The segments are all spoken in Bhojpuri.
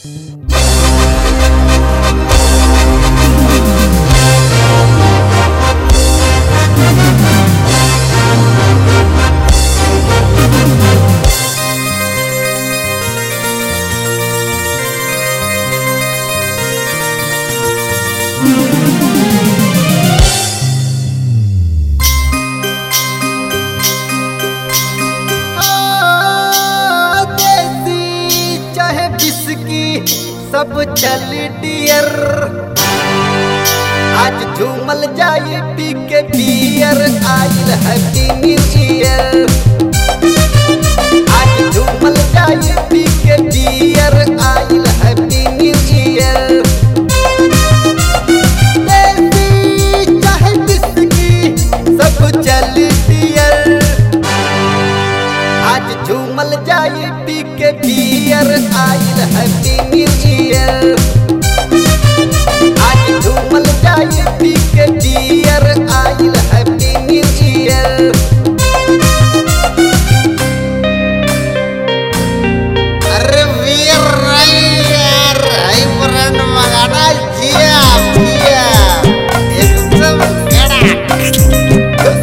देसी चाहे बिस्की सब चल डियर आज झूमल जाए पी के बियर आइल हैप्पी न्यू ईयर आज झूमल जाए पी के बियर आइल हैप्पी न्यू ईयर देसी चाहे बिस्की सब चल डियर आज झूमल जाए पी के बियर आइल हैप्पी न्यू ईयर आज झूमल जाए पी के बियर आइल हैप्पी न्यू ईयर अरे वीर नहीं यार हाई ब्रांड मंगाना जिया जिया एकदम कड़क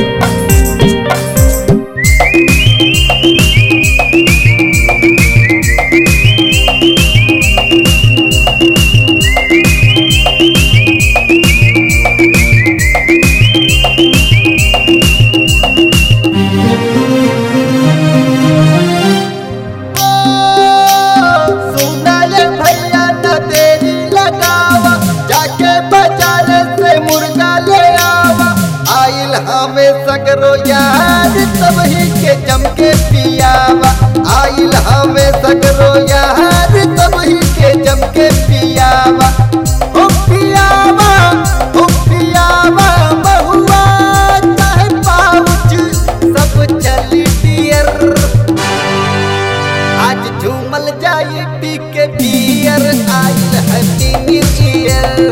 सुना ये भैया न देरी लगावा जाके बाजार से मुर्गा ले आवा आइल हमें सगरो यार तबही के जम के पियावा आइल हमें सगरो यार तबही के जम के पियावा ओ पियावा ओ पियावा महुआ चाहे पाउच सब चली डियर आज झूमल जाए पी के बियर आइल हैप्पी न्यू ईयर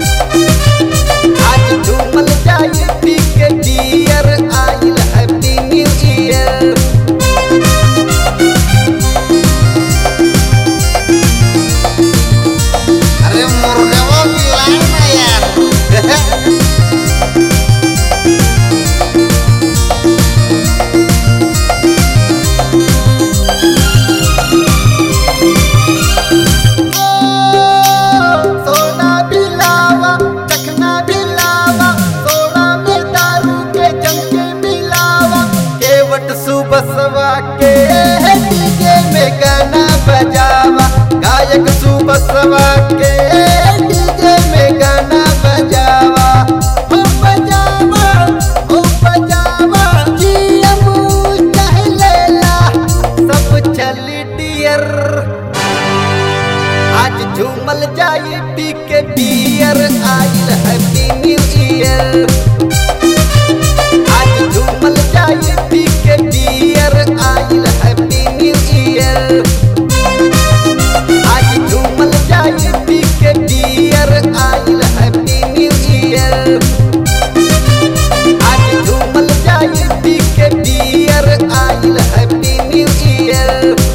आज झूमल जाए पी के बियर आइल हैप्पी न्यू ईयर अरे मुर्गा वो मिलाए ना यार सोना भी लावा चखना भी लावा सोना में दारू के जंके मिलावा केवट सुबसवा के डीजे में गाना बजावा गायक सुबसवा के डीजे में गाना बजावा हो बजावा हो बजावा जीएम चाहे लेला सब चल डियर आज झूमल जाए पी के बियर आइल हैप्पी न्यू ईयर आज झूमल जाए पी के बियर आइल हैप्पी न्यू ईयर आज झूमल जाए पी के बियर आइल हैप्पी न्यू ईयर आज झूमल जाए पी के बियर आइल हैप्पी न्यू ईयर